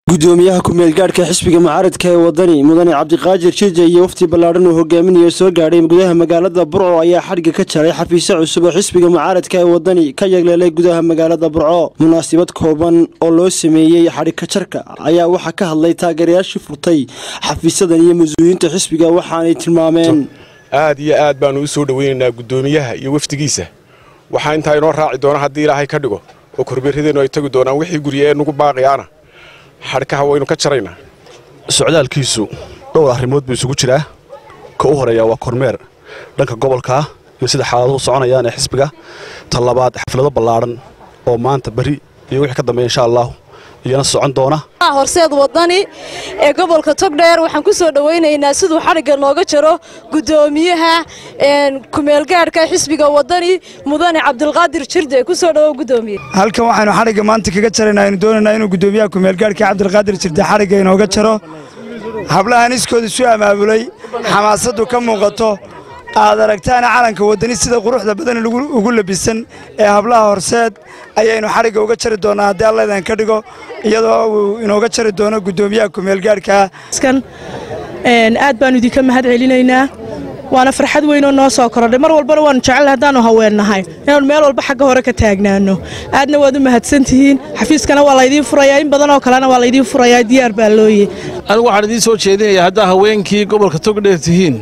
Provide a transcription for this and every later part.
gudoomiyaha ku-meelgaadhka xisbiga mucaaradka ee wadani mudane cabdiqaadir jija iyo wafti ballaadhan uu hogaaminayo soo gaadhay gudaha magaalada burco ayaa xadhigga ka jaray xafiisyo cusub oo xisbiga mucaaradka ee wadani ka yagleelay gudaha magaalada burco munaasabad kooban oo loo sameeyey xadhigka jarka ayaa waxaa ka hadlay taageerayaashii furtay xafiisyadan iyo mas-uuliyiinta xisbiga waxaanay tilmaameen aad iyo aad baanu u soo dhoweynaynaa gudoomiyaha iyo wafdigiisa waxaa intaa inoo raaci doona haddii ilaahay ka dhigo oo korbeeradeennu ay tagi doonaan wixii gurya ee nugu baaqiyaana xadhkaha waynu ka jaraynaa socdaalkiisu dhowr arrimood buu isugu jiraa ka u horeeya waa kormeer dhanka gobolkaa iyo sida xaaladuhu soconayaan ee xisbiga ta labaad xaflado ballaadhan oo maanta beri iyo wixii ka dambeeya insha allahu iyana socon doona horseed wadani ee gobolka togdheer waxaan ku soo dhowaynaynaa siduu xadhigga nooga jaro gudoomiyaha kumeelgaadhka xisbiga wadani mudane cabdilqaadir jirde kusoo dhowo gudoomiye halkan waxaynu xadhigga maanta kaga jaraynaa aynu doonaynaa inuu gudoomiyaha kumeelgaadhka cabdilqaadir jirde xadhigga inooga jaro hablahan iskooda isu amaabulay xamaasaddu ka muuqato aad aragtaana calanka wadani sida quruxda badan ugu labisan ee hablaha horseed ayaynu xadhigga uga jari doonaa haddii allaydaan ka dhigo iyadoo uu inooga jari doono gudoomiyaha kumeelgaadhkaa aad baanu idinka mahad celinaynaa waana farxad weynoo noo soo korodhay mar walbana waanu jecel haddaanu haweennahay inaanu meel walba xagga hore ka taagnaano aadna waad u mahadsantihiin xafiiskana waa laydiin furayaa in badanoo kalena waa laydiin furayaa diyaar baa looye anigu waxaan idiin soo jeedinayaa haddaa haweenkii gobolka togdheer tihiin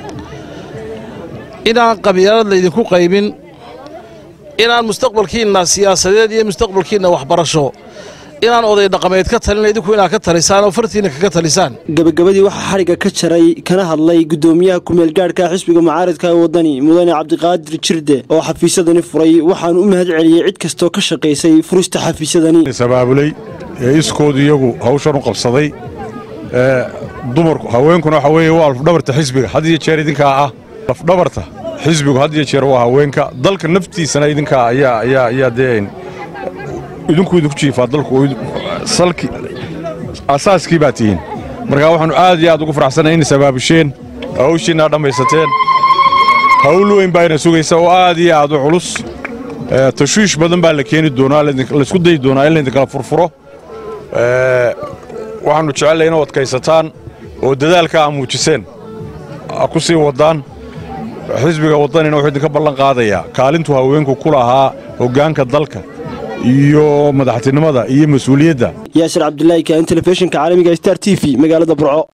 inaan qabyaalad laydinku qaybin inaan mustaqbalkiinna siyaasadeed iyo mustaqbalkiinna waxbarasho inaan oday dhaqameed ka talin idinku inaad ka talisaan oo fartiinna kaga talisaan gabagabadii waxaa xadhigga ka jaray kana hadlay gudoomiyaha ku-meelgaadhka xisbiga mucaaradka ee wadani mudane cabdiqaadir jirde oo xafiisyadani furay waxaanu u mahad celiyey cid kastoo ka shaqaysay furista xafiisyadani sabaabulay ee iskoodu iyagu hawshan u qabsaday dumarku haweenkuna waxa weeye waa lafdhabarta xisbiga had iyo jeer idinkaa ah lafdhabarta xisbigu had iyo jeer waa haweenka dalka naftiisana idinkaa ayaa ayaa ayaa dee idinku idinku jiifaa dalku salki asaaskii baa tihiin markaa waxaannu aad iyo aad ugu faraxsanay inay sabaabusheen hawshiinaa dhammaysateen hawl weyn baa ina sugaysa oo aad iyo aad u culus tashwiish badan baa la keeni doonaa laysku dayi doonaa in laydinkala furfuro waxaannu jecellay inuu adkaysataan oo dadaalka aa muujiseen ku sii waddaan xisbiga waddanina wuxuu idinka ballan qaadayaa kaalintuu haweenku ku lahaa hoggaanka dalka iyo madaxtinimada iyo mas-uuliyadda yaasir cabdilaahi kaan telefishinka caalamiga star t v magaalada burco